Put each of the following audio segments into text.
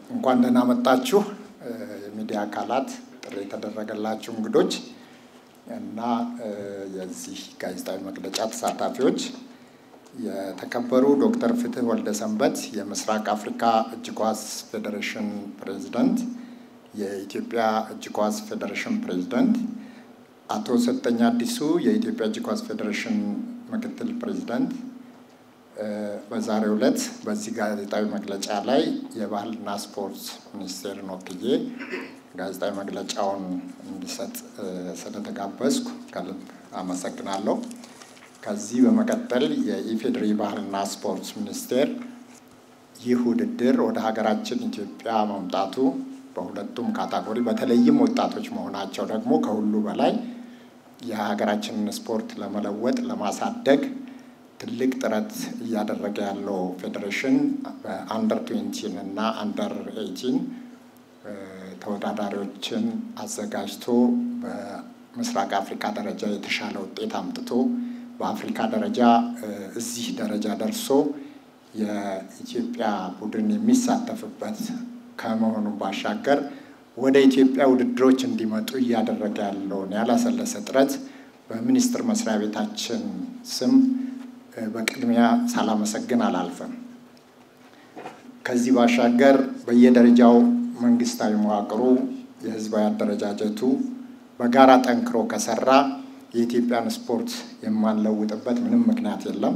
እንኳን ደህና መጣችሁ የሚዲያ አካላት፣ ጥሪ የተደረገላችሁ እንግዶች እና የዚህ ጋዜጣዊ መግለጫ ተሳታፊዎች፣ የተከበሩ ዶክተር ፍትህ ወልደ ሰንበት የምስራቅ አፍሪካ እጅ ኳስ ፌዴሬሽን ፕሬዚደንት፣ የኢትዮጵያ እጅ ኳስ ፌዴሬሽን ፕሬዚደንት፣ አቶ ሰጠኝ አዲሱ የኢትዮጵያ እጅ ኳስ ፌዴሬሽን ምክትል ፕሬዚደንት በዛሬው ዕለት በዚህ ጋዜጣዊ መግለጫ ላይ የባህልና ስፖርት ሚኒስቴርን ወክዬ ጋዜጣዊ መግለጫውን እንዲሰጥ ስለተጋበዝኩ ከልብ አመሰግናለሁ። ከዚህ በመቀጠል የኢፌዴሪ ባህልና ስፖርት ሚኒስቴር ይህ ውድድር ወደ ሀገራችን ኢትዮጵያ መምጣቱ በሁለቱም ካታጎሪ በተለይም ወጣቶች መሆናቸው ደግሞ ከሁሉ በላይ የሀገራችንን ስፖርት ለመለወጥ ለማሳደግ ትልቅ ጥረት እያደረገ ያለው ፌዴሬሽን በአንደር ትዌንቲን እና አንደር ኤይቲን ተወዳዳሪዎችን አዘጋጅቶ በምስራቅ አፍሪካ ደረጃ የተሻለ ውጤት አምጥቶ በአፍሪካ ደረጃ እዚህ ደረጃ ደርሶ የኢትዮጵያ ቡድን የሚሳተፍበት ከመሆኑ ባሻገር ወደ ኢትዮጵያ ውድድሮች እንዲመጡ እያደረገ ያለውን ያላሰለሰ ጥረት በሚኒስቴር መስሪያ ቤታችን ስም በቅድሚያ ሳላመሰግን አላልፍም። ከዚህ ባሻገር በየደረጃው መንግስታዊ መዋቅሩ የህዝባዊ አደረጃጀቱ በጋራ ጠንክሮ ከሰራ የኢትዮጵያን ስፖርት የማንለውጥበት ምንም ምክንያት የለም።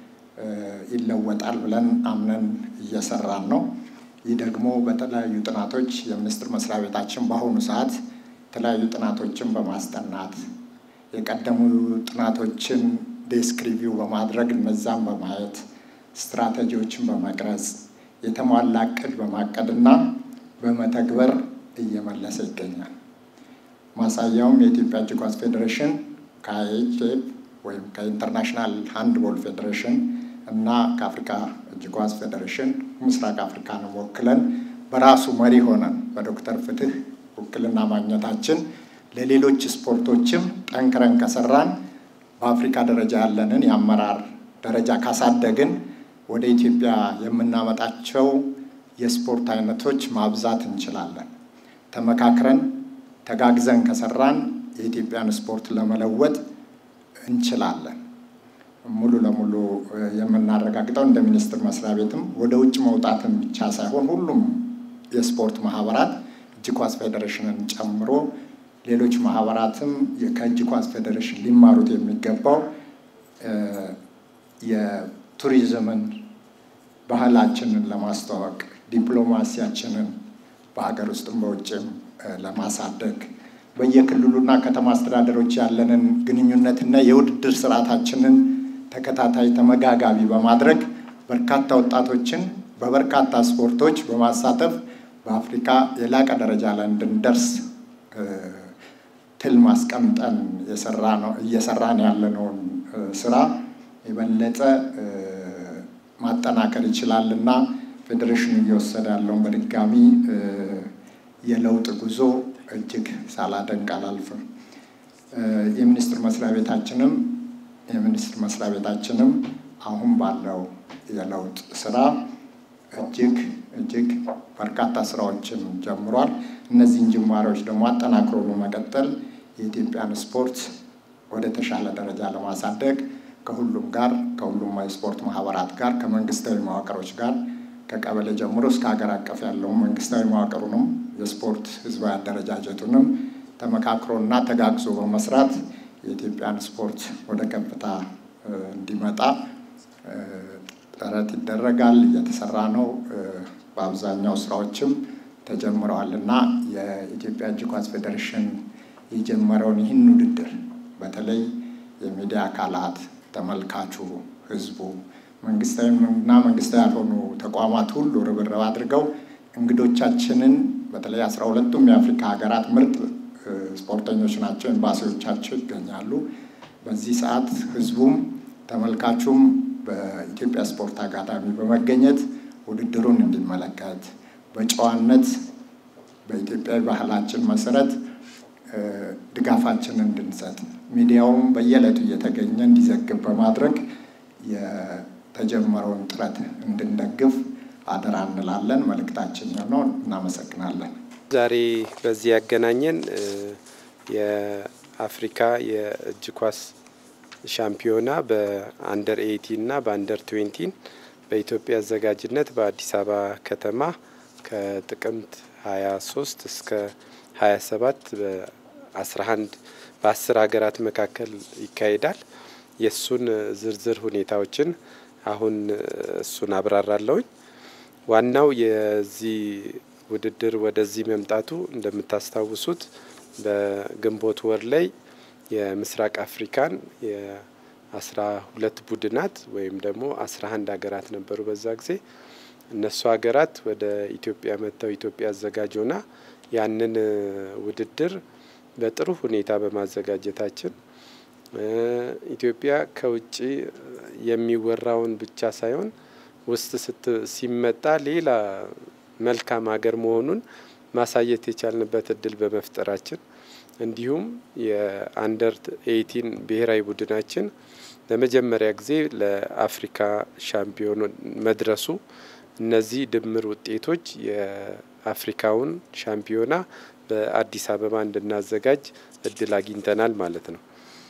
ይለወጣል ብለን አምነን እየሰራን ነው። ይህ ደግሞ በተለያዩ ጥናቶች የሚኒስቴር መስሪያ ቤታችን በአሁኑ ሰዓት የተለያዩ ጥናቶችን በማስጠናት የቀደሙ ጥናቶችን ዴስክ ሪቪው በማድረግ እነዛን በማየት ስትራቴጂዎችን በመቅረጽ የተሟላ እቅድ በማቀድና በመተግበር እየመለሰ ይገኛል። ማሳያውም የኢትዮጵያ እጅ ኳስ ፌዴሬሽን ከአይኤችኤፍ ወይም ከኢንተርናሽናል ሃንድቦል ፌዴሬሽን እና ከአፍሪካ እጅ ኳስ ፌዴሬሽን ምስራቅ አፍሪካንም ወክለን በራሱ መሪ ሆነን በዶክተር ፍትህ ውክልና ማግኘታችን ለሌሎች ስፖርቶችም ጠንክረን ከሰራን በአፍሪካ ደረጃ ያለንን የአመራር ደረጃ ካሳደግን ወደ ኢትዮጵያ የምናመጣቸው የስፖርት አይነቶች ማብዛት እንችላለን። ተመካክረን ተጋግዘን ከሰራን የኢትዮጵያን ስፖርት ለመለወጥ እንችላለን። ሙሉ ለሙሉ የምናረጋግጠው እንደ ሚኒስቴር መስሪያ ቤትም ወደ ውጭ መውጣትን ብቻ ሳይሆን ሁሉም የስፖርት ማህበራት እጅ ኳስ ፌዴሬሽንን ጨምሮ ሌሎች ማህበራትም ከእጅ ኳስ ፌዴሬሽን ሊማሩት የሚገባው የቱሪዝምን ባህላችንን ለማስተዋወቅ ዲፕሎማሲያችንን በሀገር ውስጥም በውጭም ለማሳደግ በየክልሉና ከተማ አስተዳደሮች ያለንን ግንኙነትና የውድድር ስርዓታችንን ተከታታይ ተመጋጋቢ በማድረግ በርካታ ወጣቶችን በበርካታ ስፖርቶች በማሳተፍ በአፍሪካ የላቀ ደረጃ ላይ እንድንደርስ ትል ማስቀምጠን እየሰራን ያለነውን ስራ የበለጠ ማጠናከር ይችላል እና ፌዴሬሽኑ እየወሰደ ያለውን በድጋሚ የለውጥ ጉዞ እጅግ ሳላደንቅ አላልፍም። የሚኒስቴር መስሪያ ቤታችንም የሚኒስቴር መስሪያ ቤታችንም አሁን ባለው የለውጥ ስራ እጅግ እጅግ በርካታ ስራዎችን ጀምሯል። እነዚህን ጅማሬዎች ደግሞ አጠናክሮ በመቀጠል የኢትዮጵያን ስፖርት ወደ ተሻለ ደረጃ ለማሳደግ ከሁሉም ጋር ከሁሉም የስፖርት ማህበራት ጋር ከመንግስታዊ መዋቅሮች ጋር ከቀበሌ ጀምሮ እስከ ሀገር አቀፍ ያለውን መንግስታዊ መዋቅሩንም የስፖርት ህዝባዊ አደረጃጀቱንም ተመካክሮና ተጋግዞ በመስራት የኢትዮጵያን ስፖርት ወደ ከፍታ እንዲመጣ ጥረት ይደረጋል፣ እየተሰራ ነው። በአብዛኛው ስራዎችም ተጀምረዋል እና የኢትዮጵያ እጅ ኳስ ፌዴሬሽን የጀመረውን ይህን ውድድር በተለይ የሚዲያ አካላት፣ ተመልካቹ፣ ህዝቡ፣ መንግስታዊ እና መንግስታዊ ያልሆኑ ተቋማት ሁሉ ርብርብ አድርገው እንግዶቻችንን በተለይ አስራ ሁለቱም የአፍሪካ ሀገራት ምርጥ ስፖርተኞች ናቸው፣ ኤምባሲዎቻቸው ይገኛሉ። በዚህ ሰዓት ህዝቡም ተመልካቹም በኢትዮጵያ ስፖርት አካዳሚ በመገኘት ውድድሩን እንዲመለከት በጨዋነት በኢትዮጵያዊ ባህላችን መሰረት ድጋፋችንን እንድንሰጥ ሚዲያውም በየዕለቱ እየተገኘ እንዲዘግብ በማድረግ የተጀመረውን ጥረት እንድንደግፍ አደራ እንላለን። መልእክታችን ነው። እናመሰግናለን። ዛሬ በዚህ ያገናኘን የአፍሪካ የእጅ ኳስ ሻምፒዮና በአንደር ኤይቲን እና በአንደር ትዌንቲን በኢትዮጵያ አዘጋጅነት በአዲስ አበባ ከተማ ከጥቅምት 23 እስከ 27 በ11 በአስር ሀገራት መካከል ይካሄዳል። የእሱን ዝርዝር ሁኔታዎችን አሁን እሱን አብራራለሁኝ። ዋናው የዚህ ውድድር ወደዚህ መምጣቱ እንደምታስታውሱት በግንቦት ወር ላይ የምስራቅ አፍሪካን የአስራ ሁለት ቡድናት ወይም ደግሞ አስራ አንድ ሀገራት ነበሩ በዛ ጊዜ እነሱ ሀገራት ወደ ኢትዮጵያ መጥተው ኢትዮጵያ አዘጋጅ ሆና ያንን ውድድር በጥሩ ሁኔታ በማዘጋጀታችን ኢትዮጵያ ከውጭ የሚወራውን ብቻ ሳይሆን ውስጥ ስት ሲመጣ ሌላ መልካም ሀገር መሆኑን ማሳየት የቻልንበት እድል በመፍጠራችን እንዲሁም የአንደር ኤይቲን ብሔራዊ ቡድናችን ለመጀመሪያ ጊዜ ለአፍሪካ ሻምፒዮን መድረሱ እነዚህ ድምር ውጤቶች የአፍሪካውን ሻምፒዮና በአዲስ አበባ እንድናዘጋጅ እድል አግኝተናል ማለት ነው።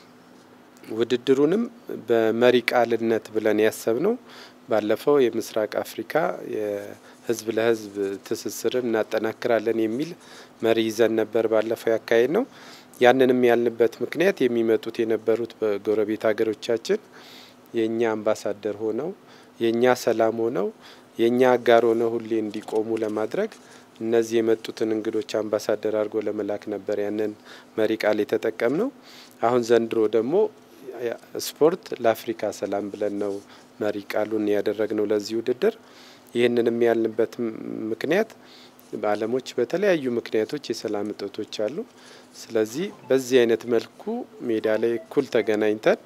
ውድድሩንም በመሪ ቃልነት ብለን ያሰብነው ባለፈው የምስራቅ አፍሪካ የህዝብ ለህዝብ ትስስርን እናጠናክራለን የሚል መሪ ይዘን ነበር ባለፈው ያካሄድ ነው። ያንንም ያልንበት ምክንያት የሚመጡት የነበሩት በጎረቤት ሀገሮቻችን የእኛ አምባሳደር ሆነው የእኛ ሰላም ሆነው የእኛ አጋር ሆነው ሁሌ እንዲቆሙ ለማድረግ እነዚህ የመጡትን እንግዶች አምባሳደር አድርጎ ለመላክ ነበር ያንን መሪ ቃል የተጠቀም ነው። አሁን ዘንድሮ ደግሞ ስፖርት ለአፍሪካ ሰላም ብለን ነው መሪ ቃሉን ያደረግነው ለዚህ ውድድር። ይህንንም ያልንበት ምክንያት በዓለሞች በተለያዩ ምክንያቶች የሰላም እጦቶች አሉ። ስለዚህ በዚህ አይነት መልኩ ሜዳ ላይ እኩል ተገናኝተን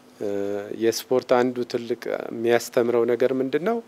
የስፖርት አንዱ ትልቅ የሚያስተምረው ነገር ምንድን ነው?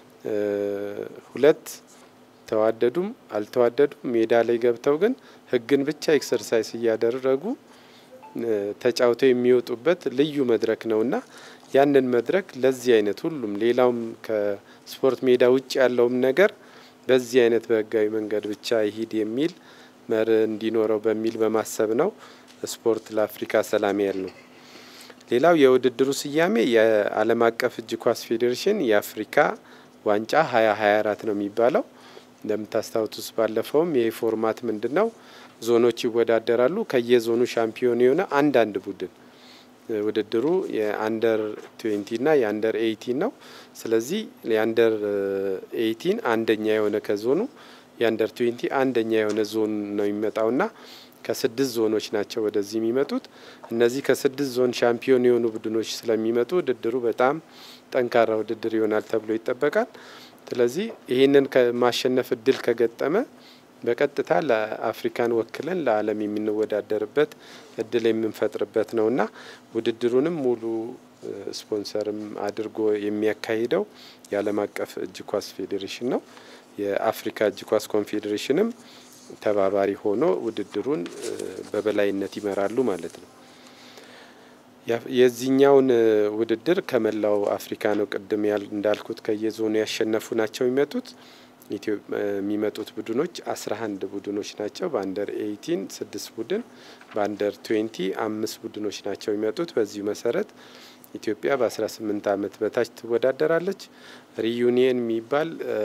ሁለት ተዋደዱም አልተዋደዱም ሜዳ ላይ ገብተው ግን ሕግን ብቻ ኤክሰርሳይዝ እያደረጉ ተጫውተው የሚወጡበት ልዩ መድረክ ነውና ያንን መድረክ ለዚህ አይነት ሁሉም ሌላውም ከስፖርት ሜዳ ውጭ ያለውም ነገር በዚህ አይነት በህጋዊ መንገድ ብቻ ይሂድ የሚል መርህ እንዲኖረው በሚል በማሰብ ነው ስፖርት ለአፍሪካ ሰላም ያል ነው። ሌላው የውድድሩ ስያሜ የዓለም አቀፍ እጅ ኳስ ፌዴሬሽን የአፍሪካ ዋንጫ ሀያ ሀያ አራት ነው የሚባለው። እንደምታስታውሱት ባለፈውም ይህ ፎርማት ምንድን ነው? ዞኖች ይወዳደራሉ። ከየዞኑ ሻምፒዮን የሆነ አንዳንድ ቡድን ውድድሩ የአንደር ትዌንቲና የአንደር ኤይቲን ነው። ስለዚህ የአንደር ኤይቲን አንደኛ የሆነ ከዞኑ የአንደር ትዌንቲ አንደኛ የሆነ ዞን ነው የሚመጣውና ከስድስት ዞኖች ናቸው ወደዚህ የሚመጡት። እነዚህ ከስድስት ዞን ሻምፒዮን የሆኑ ቡድኖች ስለሚመጡ ውድድሩ በጣም ጠንካራ ውድድር ይሆናል ተብሎ ይጠበቃል። ስለዚህ ይህንን ከማሸነፍ እድል ከገጠመ በቀጥታ ለአፍሪካን ወክለን ለዓለም የምንወዳደርበት እድል የምንፈጥርበት ነውና ውድድሩንም ሙሉ ስፖንሰርም አድርጎ የሚያካሂደው የዓለም አቀፍ እጅ ኳስ ፌዴሬሽን ነው። የአፍሪካ እጅ ኳስ ኮንፌዴሬሽንም ተባባሪ ሆኖ ውድድሩን በበላይነት ይመራሉ ማለት ነው። የዚህኛውን ውድድር ከመላው አፍሪካ ነው። ቅድም እንዳልኩት ከየዞኑ ያሸነፉ ናቸው የሚመጡት የሚመጡት ቡድኖች አስራ አንድ ቡድኖች ናቸው። በአንደር ኤይቲን ስድስት ቡድን በአንደር ትዌንቲ አምስት ቡድኖች ናቸው የሚመጡት። በዚሁ መሰረት ኢትዮጵያ በአስራ ስምንት ዓመት በታች ትወዳደራለች። ሪዩኒየን የሚባል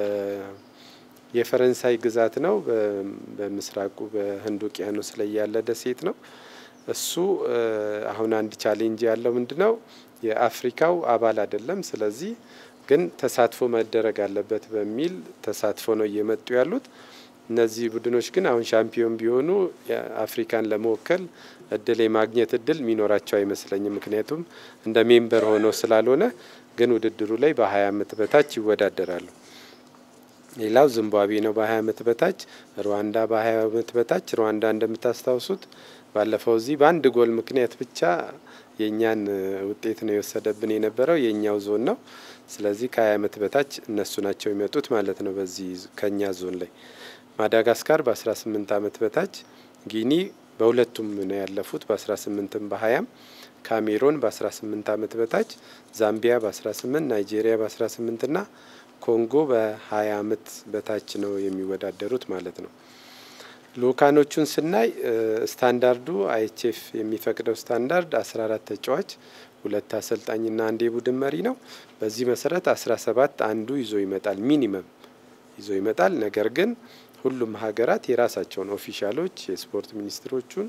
የፈረንሳይ ግዛት ነው። በምስራቁ በህንድ ውቅያኖስ ላይ ያለ ደሴት ነው። እሱ አሁን አንድ ቻሌንጅ ያለው ምንድን ነው? የአፍሪካው አባል አይደለም። ስለዚህ ግን ተሳትፎ መደረግ አለበት በሚል ተሳትፎ ነው እየመጡ ያሉት። እነዚህ ቡድኖች ግን አሁን ሻምፒዮን ቢሆኑ አፍሪካን ለመወከል እድል የማግኘት እድል የሚኖራቸው አይመስለኝም። ምክንያቱም እንደ ሜምበር ሆነው ስላልሆነ፣ ግን ውድድሩ ላይ በሀያ አመት በታች ይወዳደራሉ። ሌላው ዚምባብዌ ነው በሀያ አመት በታች፣ ሩዋንዳ በሀያ አመት በታች። ሩዋንዳ እንደምታስታውሱት ባለፈው እዚህ በአንድ ጎል ምክንያት ብቻ የእኛን ውጤት ነው የወሰደብን የነበረው የእኛው ዞን ነው። ስለዚህ ከሀያ አመት በታች እነሱ ናቸው የሚመጡት ማለት ነው። በዚህ ከኛ ዞን ላይ ማዳጋስካር በአስራ ስምንት አመት በታች፣ ጊኒ በሁለቱም ነው ያለፉት በአስራ ስምንትም በሀያም ካሜሮን በአስራ ስምንት አመት በታች፣ ዛምቢያ በአስራ ስምንት ናይጄሪያ በአስራ ስምንት ና ኮንጎ በ20 ዓመት በታች ነው የሚወዳደሩት ማለት ነው። ልኡካኖቹን ስናይ ስታንዳርዱ አይኤችኤፍ የሚፈቅደው ስታንዳርድ 14 ተጫዋች ሁለት አሰልጣኝና አንድ የቡድን መሪ ነው። በዚህ መሰረት 17 አንዱ ይዞ ይመጣል፣ ሚኒመም ይዞ ይመጣል። ነገር ግን ሁሉም ሀገራት የራሳቸውን ኦፊሻሎች የስፖርት ሚኒስትሮቹን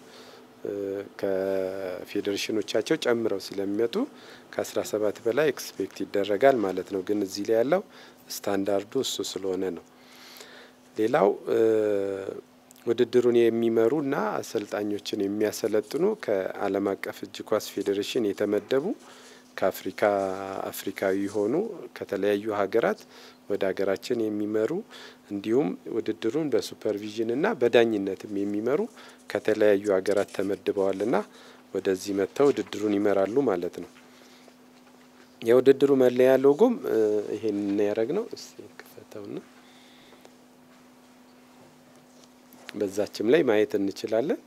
ከፌዴሬሽኖቻቸው ጨምረው ስለሚመጡ ከ17 በላይ ኤክስፔክት ይደረጋል ማለት ነው። ግን እዚህ ላይ ያለው ስታንዳርዱ እሱ ስለሆነ ነው። ሌላው ውድድሩን የሚመሩና አሰልጣኞችን የሚያሰለጥኑ ከዓለም አቀፍ እጅ ኳስ ፌዴሬሽን የተመደቡ ከአፍሪካ አፍሪካዊ የሆኑ ከተለያዩ ሀገራት ወደ ሀገራችን የሚመሩ እንዲሁም ውድድሩን በሱፐርቪዥንና በዳኝነትም የሚመሩ ከተለያዩ ሀገራት ተመድበዋልና ወደዚህ መጥተው ውድድሩን ይመራሉ ማለት ነው። የውድድሩ መለያ ሎጎም ይሄን ያደረግ ነው። እስቲ ክፈተውና በዛችም ላይ ማየት እንችላለን።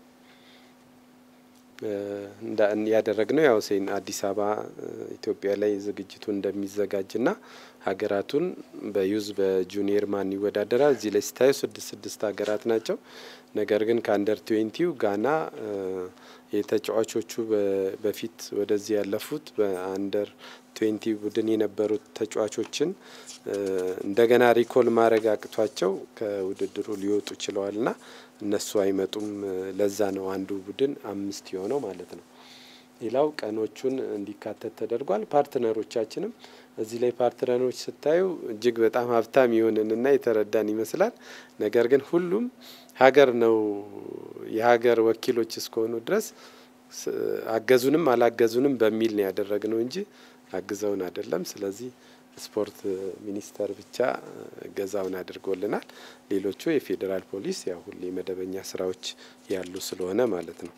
ያደረግነው ያው ሴን አዲስ አበባ ኢትዮጵያ ላይ ዝግጅቱ እንደሚዘጋጅና ሀገራቱን በዩዝ በጁኒየር ማን ይወዳደራል። እዚህ ላይ ስታዩ ስድስት ስድስት ሀገራት ናቸው። ነገር ግን ከአንደር ትዌንቲው ጋና የተጫዋቾቹ በፊት ወደዚህ ያለፉት በአንደር ትዌንቲ ቡድን የነበሩት ተጫዋቾችን እንደገና ሪኮል ማድረግ አቅቷቸው ከውድድሩ ሊወጡ ችለዋልና እነሱ አይመጡም። ለዛ ነው አንዱ ቡድን አምስት የሆነው ማለት ነው። ሌላው ቀኖቹን እንዲካተት ተደርጓል። ፓርትነሮቻችንም እዚህ ላይ ፓርትነሮች ስታዩ እጅግ በጣም ሀብታም የሆንንና የተረዳን ይመስላል። ነገር ግን ሁሉም ሀገር ነው የሀገር ወኪሎች እስከሆኑ ድረስ አገዙንም አላገዙንም በሚል ነው ያደረግነው እንጂ አግዘውን አይደለም። ስለዚህ ስፖርት ሚኒስቴር ብቻ ገዛውን አድርጎልናል። ሌሎቹ የፌዴራል ፖሊስ ያው ሁሌ መደበኛ ስራዎች ያሉ ስለሆነ ማለት ነው።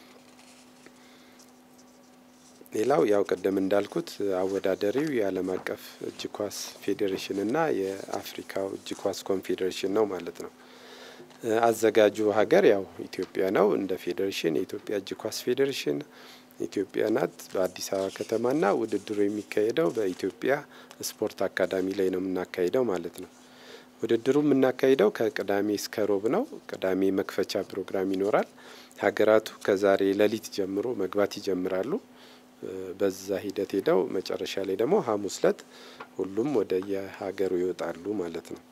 ሌላው ያው ቀደም እንዳልኩት አወዳደሪው የዓለም አቀፍ እጅ ኳስ ፌዴሬሽንና የአፍሪካው እጅ ኳስ ኮንፌዴሬሽን ነው ማለት ነው። አዘጋጁ ሀገር ያው ኢትዮጵያ ነው። እንደ ፌዴሬሽን የኢትዮጵያ እጅ ኳስ ፌዴሬሽን ኢትዮጵያ ናት። በአዲስ አበባ ከተማና ውድድሩ የሚካሄደው በኢትዮጵያ ስፖርት አካዳሚ ላይ ነው የምናካሂደው ማለት ነው። ውድድሩ የምናካሂደው ከቅዳሜ እስከ ሮብ ነው። ቅዳሜ መክፈቻ ፕሮግራም ይኖራል። ሀገራቱ ከዛሬ ሌሊት ጀምሮ መግባት ይጀምራሉ። በዛ ሂደት ሄደው መጨረሻ ላይ ደግሞ ሐሙስ ዕለት ሁሉም ወደ የሀገሩ ይወጣሉ ማለት ነው።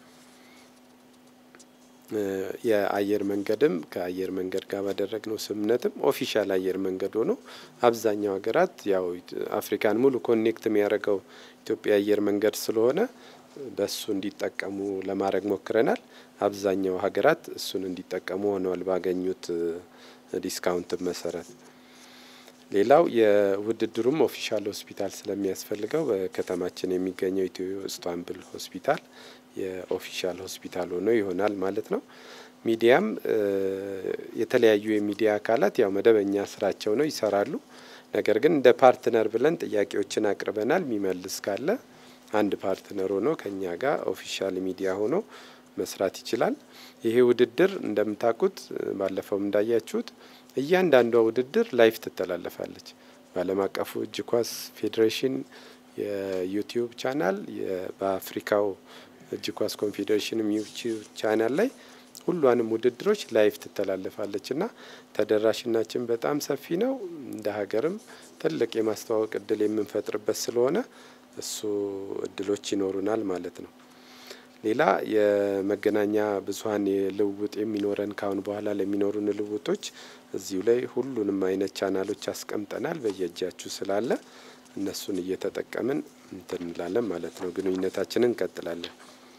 የአየር መንገድም ከአየር መንገድ ጋር ባደረግነው ስምምነትም ኦፊሻል አየር መንገድ ሆኖ አብዛኛው ሀገራት ያው አፍሪካን ሙሉ ኮኔክት የሚያደርገው ኢትዮጵያ አየር መንገድ ስለሆነ በሱ እንዲጠቀሙ ለማድረግ ሞክረናል። አብዛኛው ሀገራት እሱን እንዲጠቀሙ ሆነዋል ባገኙት ዲስካውንት መሰረት። ሌላው የውድድሩም ኦፊሻል ሆስፒታል ስለሚያስፈልገው በከተማችን የሚገኘው ኢትዮ ኢስታንቡል ሆስፒታል የኦፊሻል ሆስፒታል ሆኖ ይሆናል ማለት ነው። ሚዲያም የተለያዩ የሚዲያ አካላት ያው መደበኛ ስራቸው ነው ይሰራሉ። ነገር ግን እንደ ፓርትነር ብለን ጥያቄዎችን አቅርበናል። የሚመልስ ካለ አንድ ፓርትነር ሆኖ ከኛ ጋር ኦፊሻል ሚዲያ ሆኖ መስራት ይችላል። ይሄ ውድድር እንደምታውቁት ባለፈውም እንዳያችሁት እያንዳንዷ ውድድር ላይፍ ትተላለፋለች። በዓለም አቀፉ እጅ ኳስ ፌዴሬሽን የዩቲዩብ ቻናል በአፍሪካው እጅ ኳስ ኮንፌዴሬሽንም ዩቲዩብ ቻናል ላይ ሁሏንም ውድድሮች ላይፍ ትተላለፋለች እና ተደራሽናችን በጣም ሰፊ ነው። እንደ ሀገርም ትልቅ የማስተዋወቅ እድል የምንፈጥርበት ስለሆነ እሱ እድሎች ይኖሩናል ማለት ነው። ሌላ የመገናኛ ብዙኃን ልውውጥ የሚኖረን ካሁን በኋላ ለሚኖሩን ልውውጦች እዚሁ ላይ ሁሉንም አይነት ቻናሎች አስቀምጠናል። በየእጃችሁ ስላለ እነሱን እየተጠቀምን እንትን እንላለን ማለት ነው። ግንኙነታችንን እንቀጥላለን።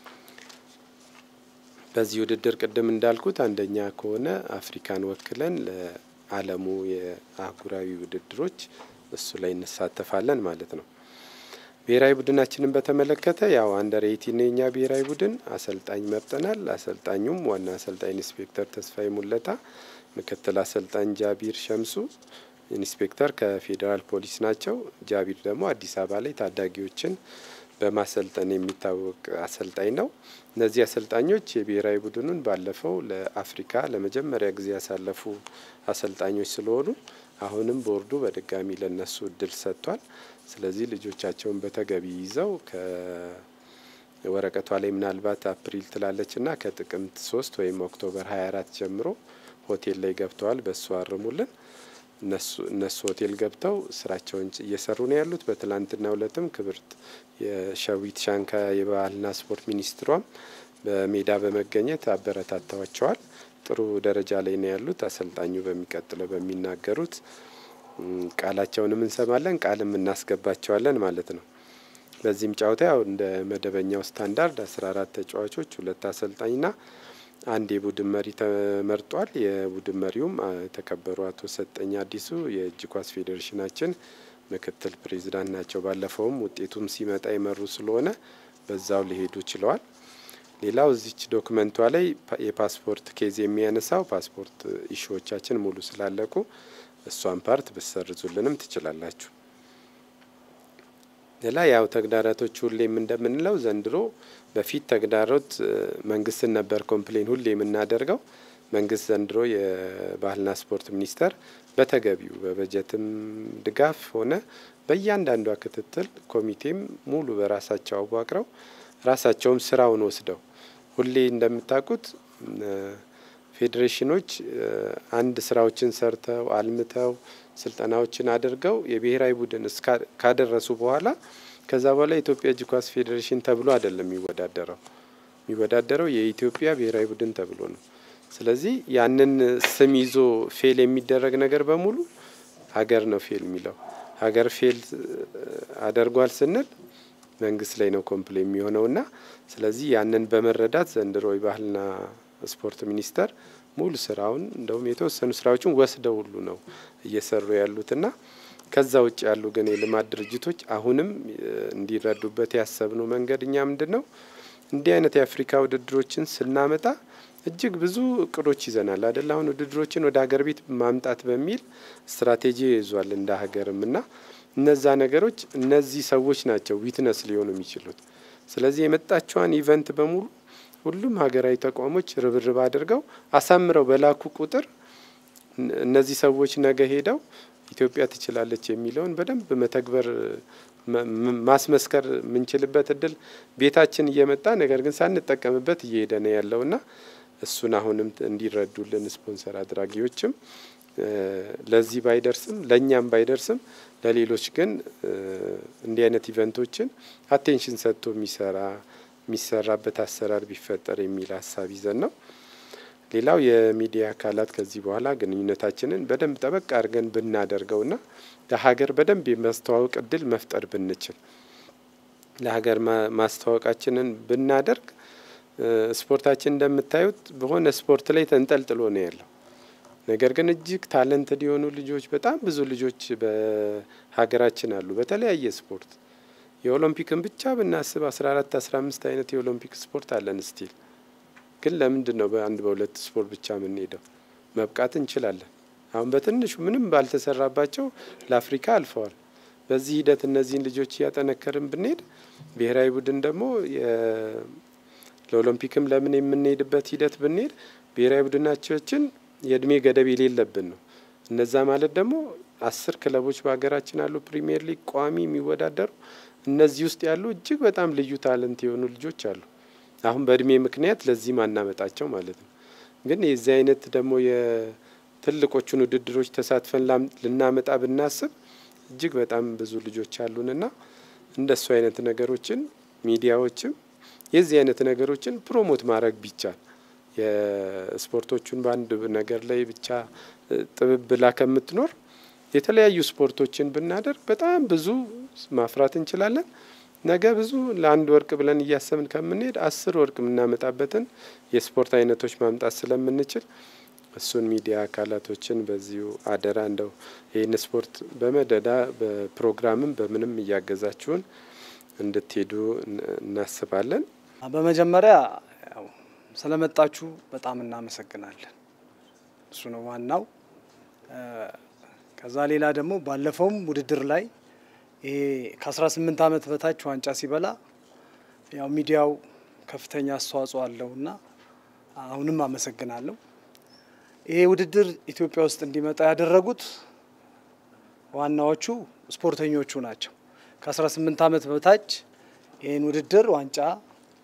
በዚህ ውድድር ቅድም እንዳልኩት አንደኛ ከሆነ አፍሪካን ወክለን ለዓለሙ የአህጉራዊ ውድድሮች እሱ ላይ እንሳተፋለን ማለት ነው። ብሔራዊ ቡድናችንን በተመለከተ ያው አንደር ኤይቲን የኛ ብሔራዊ ቡድን አሰልጣኝ መርጠናል። አሰልጣኙም ዋና አሰልጣኝ ኢንስፔክተር ተስፋዬ ሙለታ፣ ምክትል አሰልጣኝ ጃቢር ሸምሱ፣ ኢንስፔክተር ከፌዴራል ፖሊስ ናቸው። ጃቢር ደግሞ አዲስ አበባ ላይ ታዳጊዎችን በማሰልጠን የሚታወቅ አሰልጣኝ ነው። እነዚህ አሰልጣኞች የብሔራዊ ቡድኑን ባለፈው ለአፍሪካ ለመጀመሪያ ጊዜ ያሳለፉ አሰልጣኞች ስለሆኑ አሁንም ቦርዱ በድጋሚ ለነሱ እድል ሰጥቷል። ስለዚህ ልጆቻቸውን በተገቢ ይዘው ወረቀቷ ላይ ምናልባት አፕሪል ትላለች እና ከጥቅምት ሶስት ወይም ኦክቶበር 24 ጀምሮ ሆቴል ላይ ገብተዋል። በእሱ አርሙልን። እነሱ ሆቴል ገብተው ስራቸውን እየሰሩ ነው ያሉት። በትላንትናው ዕለትም ክብርት የሸዊት ሻንካ የባህልና ስፖርት ሚኒስትሯም በሜዳ በመገኘት አበረታተዋቸዋል። ጥሩ ደረጃ ላይ ነው ያሉት። አሰልጣኙ በሚቀጥለው በሚናገሩት ቃላቸውንም እንሰማለን፣ ቃልም እናስገባቸዋለን ማለት ነው። በዚህም ጨዋታ ያው እንደ መደበኛው ስታንዳርድ አስራ አራት ተጫዋቾች ሁለት አሰልጣኝና አንድ የቡድን መሪ ተመርጧል። የቡድን መሪውም የተከበሩ አቶ ሰጠኝ አዲሱ የእጅ ኳስ ፌዴሬሽናችን ምክትል ፕሬዚዳንት ናቸው። ባለፈውም ውጤቱም ሲመጣ የመሩ ስለሆነ በዛው ሊሄዱ ችለዋል። ሌላው እዚች ዶክመንቷ ላይ የፓስፖርት ኬዝ የሚያነሳው ፓስፖርት ኢሹዎቻችን ሙሉ ስላለቁ እሷን ፓርት ብሰርዙልንም ትችላላችሁ። ሌላ ያው ተግዳሮቶች ሁሌም እንደምንለው ዘንድሮ በፊት ተግዳሮት መንግስትን ነበር ኮምፕሌን ሁሌ የምናደርገው። መንግስት ዘንድሮ የባህልና ስፖርት ሚኒስቴር በተገቢው በበጀትም ድጋፍ ሆነ በእያንዳንዷ ክትትል ኮሚቴም ሙሉ በራሳቸው አዋቅረው ራሳቸውም ስራውን ወስደው ሁሌ እንደምታውቁት ፌዴሬሽኖች አንድ ስራዎችን ሰርተው አልምተው ስልጠናዎችን አድርገው የብሔራዊ ቡድን ካደረሱ በኋላ ከዛ በኋላ የኢትዮጵያ እጅ ኳስ ፌዴሬሽን ተብሎ አይደለም የሚወዳደረው። የሚወዳደረው የኢትዮጵያ ብሔራዊ ቡድን ተብሎ ነው። ስለዚህ ያንን ስም ይዞ ፌል የሚደረግ ነገር በሙሉ ሀገር ነው ፌል የሚለው። ሀገር ፌል አደርጓል ስንል መንግስት ላይ ነው ኮምፕሌ የሚሆነውና ስለዚህ ያንን በመረዳት ዘንድሮ የባህልና ስፖርት ሚኒስቴር ሙሉ ስራውን እንደውም የተወሰኑ ስራዎችን ወስደው ሁሉ ነው እየሰሩ ያሉትና ከዛ ውጭ ያሉ ግን የልማት ድርጅቶች አሁንም እንዲረዱበት ያሰብነው መንገድ እኛ ምንድን ነው እንዲህ አይነት የአፍሪካ ውድድሮችን ስናመጣ እጅግ ብዙ እቅዶች ይዘናል አደል? አሁን ውድድሮችን ወደ ሀገር ቤት ማምጣት በሚል ስትራቴጂ ይዟል እንደ ሀገርም እና እነዛ ነገሮች እነዚህ ሰዎች ናቸው ዊትነስ ሊሆኑ የሚችሉት። ስለዚህ የመጣቸዋን ኢቨንት በሙሉ ሁሉም ሀገራዊ ተቋሞች ርብርብ አድርገው አሳምረው በላኩ ቁጥር እነዚህ ሰዎች ነገ ሄደው ኢትዮጵያ ትችላለች የሚለውን በደንብ መተግበር ማስመስከር የምንችልበት እድል ቤታችን እየመጣ ነገር ግን ሳንጠቀምበት እየሄደ ነው ያለውና እሱን አሁንም እንዲረዱልን ስፖንሰር አድራጊዎችም ለዚህ ባይደርስም ለእኛም ባይደርስም ለሌሎች ግን እንዲህ አይነት ኢቨንቶችን አቴንሽን ሰጥቶ የሚሰራ የሚሰራበት አሰራር ቢፈጠር የሚል ሀሳብ ይዘን ነው። ሌላው የሚዲያ አካላት ከዚህ በኋላ ግንኙነታችንን በደንብ ጠበቅ አድርገን ብናደርገውና ለሀገር በደንብ የማስተዋወቅ እድል መፍጠር ብንችል ለሀገር ማስተዋወቃችንን ብናደርግ ስፖርታችን እንደምታዩት በሆነ ስፖርት ላይ ተንጠልጥሎ ነው ያለው። ነገር ግን እጅግ ታለንትድ የሆኑ ልጆች በጣም ብዙ ልጆች በሀገራችን አሉ በተለያየ ስፖርት የኦሎምፒክን ብቻ ብናስብ አስራ አራት አስራ አምስት አይነት የኦሎምፒክ ስፖርት አለን ስቲል ግን ለምንድን ነው በአንድ በሁለት ስፖርት ብቻ የምንሄደው? መብቃት እንችላለን። አሁን በትንሹ ምንም ባልተሰራባቸው ለአፍሪካ አልፈዋል። በዚህ ሂደት እነዚህን ልጆች እያጠነከርን ብንሄድ ብሔራዊ ቡድን ደግሞ ለኦሎምፒክም ለምን የምንሄድበት ሂደት ብንሄድ ብሔራዊ ቡድናችን የእድሜ ገደብ የሌለብን ነው። እነዛ ማለት ደግሞ አስር ክለቦች በሀገራችን አሉ ፕሪሚየር ሊግ ቋሚ የሚወዳደሩ እነዚህ ውስጥ ያሉ እጅግ በጣም ልዩ ታለንት የሆኑ ልጆች አሉ። አሁን በእድሜ ምክንያት ለዚህ ማናመጣቸው ማለት ነው። ግን የዚህ አይነት ደግሞ የትልቆቹን ውድድሮች ተሳትፈን ልናመጣ ብናስብ እጅግ በጣም ብዙ ልጆች አሉንና እንደሱ አይነት ነገሮችን ሚዲያዎችም የዚህ አይነት ነገሮችን ፕሮሞት ማድረግ ቢቻል የስፖርቶቹን በአንድ ነገር ላይ ብቻ ጥብብ ብላ ከምትኖር የተለያዩ ስፖርቶችን ብናደርግ በጣም ብዙ ማፍራት እንችላለን። ነገ ብዙ ለአንድ ወርቅ ብለን እያሰብን ከምንሄድ አስር ወርቅ የምናመጣበትን የስፖርት አይነቶች ማምጣት ስለምንችል እሱን ሚዲያ አካላቶችን በዚሁ አደራ እንደው ይህን ስፖርት በመደዳ በፕሮግራምም በምንም እያገዛችሁን እንድትሄዱ እናስባለን። በመጀመሪያ ያው ስለመጣችሁ በጣም እናመሰግናለን። እሱ ነው ዋናው። ከዛ ሌላ ደግሞ ባለፈውም ውድድር ላይ ይሄ ከ18 ዓመት በታች ዋንጫ ሲበላ ያው ሚዲያው ከፍተኛ አስተዋጽኦ አለውና አሁንም አመሰግናለሁ። ይሄ ውድድር ኢትዮጵያ ውስጥ እንዲመጣ ያደረጉት ዋናዎቹ ስፖርተኞቹ ናቸው። ከ18 ዓመት በታች ይህን ውድድር ዋንጫ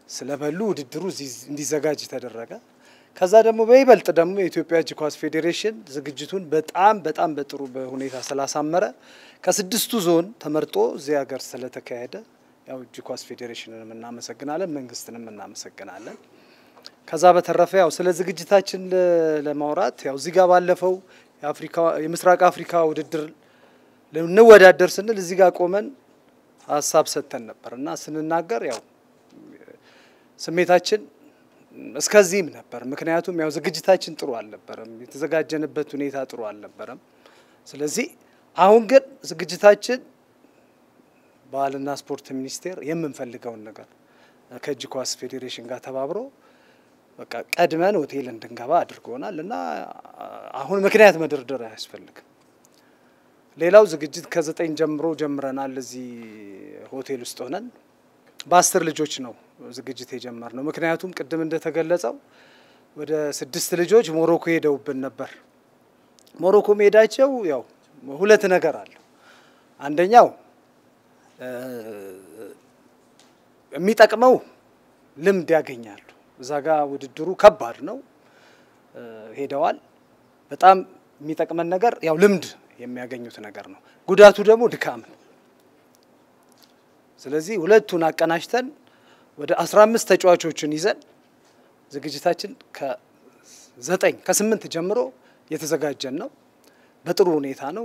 ስለበሉ ውድድሩ እንዲዘጋጅ ተደረገ። ከዛ ደግሞ በይበልጥ ደግሞ የኢትዮጵያ እጅ ኳስ ፌዴሬሽን ዝግጅቱን በጣም በጣም በጥሩ ሁኔታ ስላሳመረ ከስድስቱ ዞን ተመርጦ እዚህ ሀገር ስለተካሄደ ያው እጅ ኳስ ፌዴሬሽንንም እናመሰግናለን፣ መንግስትንም እናመሰግናለን። ከዛ በተረፈ ያው ስለ ዝግጅታችን ለማውራት ያው እዚህ ጋር ባለፈው የአፍሪካ የምስራቅ አፍሪካ ውድድር እንወዳደር ስንል እዚህ ጋር ቆመን ሀሳብ ሰጥተን ነበር እና ስንናገር ያው ስሜታችን እስከዚህም ነበር። ምክንያቱም ያው ዝግጅታችን ጥሩ አልነበረም፣ የተዘጋጀንበት ሁኔታ ጥሩ አልነበረም። ስለዚህ አሁን ግን ዝግጅታችን ባህልና ስፖርት ሚኒስቴር የምንፈልገውን ነገር ከእጅ ኳስ ፌዴሬሽን ጋር ተባብሮ በቃ ቀድመን ሆቴል እንድንገባ አድርጎናል እና አሁን ምክንያት መደርደር አያስፈልግም። ሌላው ዝግጅት ከዘጠኝ ጀምሮ ጀምረናል። እዚህ ሆቴል ውስጥ ሆነን በአስር ልጆች ነው ዝግጅት የጀመርነው። ምክንያቱም ቅድም እንደተገለጸው ወደ ስድስት ልጆች ሞሮኮ ሄደውብን ነበር። ሞሮኮ መሄዳቸው ያው ሁለት ነገር አለው። አንደኛው የሚጠቅመው ልምድ ያገኛሉ። እዛ ጋ ውድድሩ ከባድ ነው። ሄደዋል። በጣም የሚጠቅመን ነገር ያው ልምድ የሚያገኙት ነገር ነው። ጉዳቱ ደግሞ ድካም ነው። ስለዚህ ሁለቱን አቀናጅተን ወደ አስራ አምስት ተጫዋቾችን ይዘን ዝግጅታችን ከዘጠኝ ከስምንት ጀምሮ የተዘጋጀን ነው። በጥሩ ሁኔታ ነው።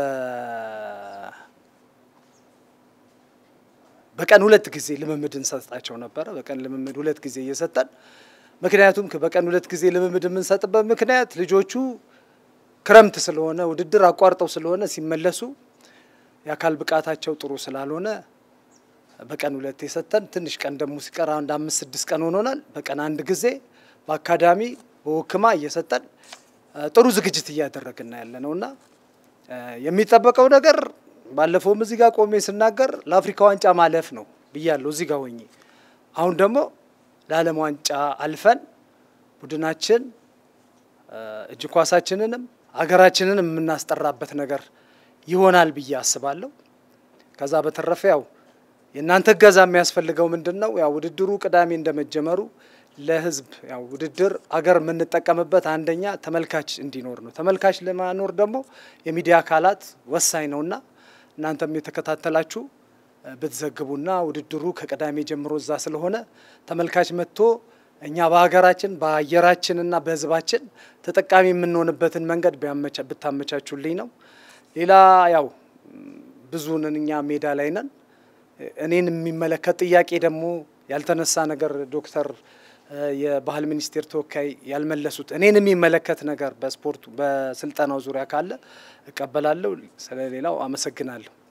በቀን ሁለት ጊዜ ልምምድ እንሰጣቸው ነበረ። በቀን ልምምድ ሁለት ጊዜ እየሰጠን ምክንያቱም በቀን ሁለት ጊዜ ልምምድ የምንሰጥበት ምክንያት ልጆቹ ክረምት ስለሆነ ውድድር አቋርጠው ስለሆነ ሲመለሱ የአካል ብቃታቸው ጥሩ ስላልሆነ በቀን ሁለት የሰጠን ትንሽ ቀን ደግሞ ሲቀር አንድ አምስት ስድስት ቀን ሆኖናል። በቀን አንድ ጊዜ በአካዳሚ በወክማ እየሰጠን ጥሩ ዝግጅት እያደረግን ያለ ነው እና የሚጠበቀው ነገር ባለፈውም እዚህ ጋር ቆሜ ስናገር ለአፍሪካ ዋንጫ ማለፍ ነው ብያለሁ እዚህ ጋር ሆኜ። አሁን ደግሞ ለዓለም ዋንጫ አልፈን ቡድናችን እጅ ኳሳችንንም ሀገራችንንም የምናስጠራበት ነገር ይሆናል ብዬ አስባለሁ። ከዛ በተረፈ ያው የእናንተ እገዛ የሚያስፈልገው ምንድን ነው? ያው ውድድሩ ቅዳሜ እንደመጀመሩ ለህዝብ ያው ውድድር አገር የምንጠቀምበት አንደኛ ተመልካች እንዲኖር ነው። ተመልካች ለማኖር ደግሞ የሚዲያ አካላት ወሳኝ ነውና እናንተም የተከታተላችሁ ብትዘግቡና ውድድሩ ከቅዳሜ ጀምሮ እዛ ስለሆነ ተመልካች መጥቶ እኛ በሀገራችን በአየራችንና በህዝባችን ተጠቃሚ የምንሆንበትን መንገድ ብታመቻቹልኝ ነው። ሌላ ያው ብዙ ነን እኛ ሜዳ ላይ ነን። እኔን የሚመለከት ጥያቄ ደግሞ ያልተነሳ ነገር ዶክተር የባህል ሚኒስቴር ተወካይ ያልመለሱት እኔን የሚመለከት ነገር በስፖርቱ በስልጠናው ዙሪያ ካለ እቀበላለሁ። ስለሌላው አመሰግናለሁ።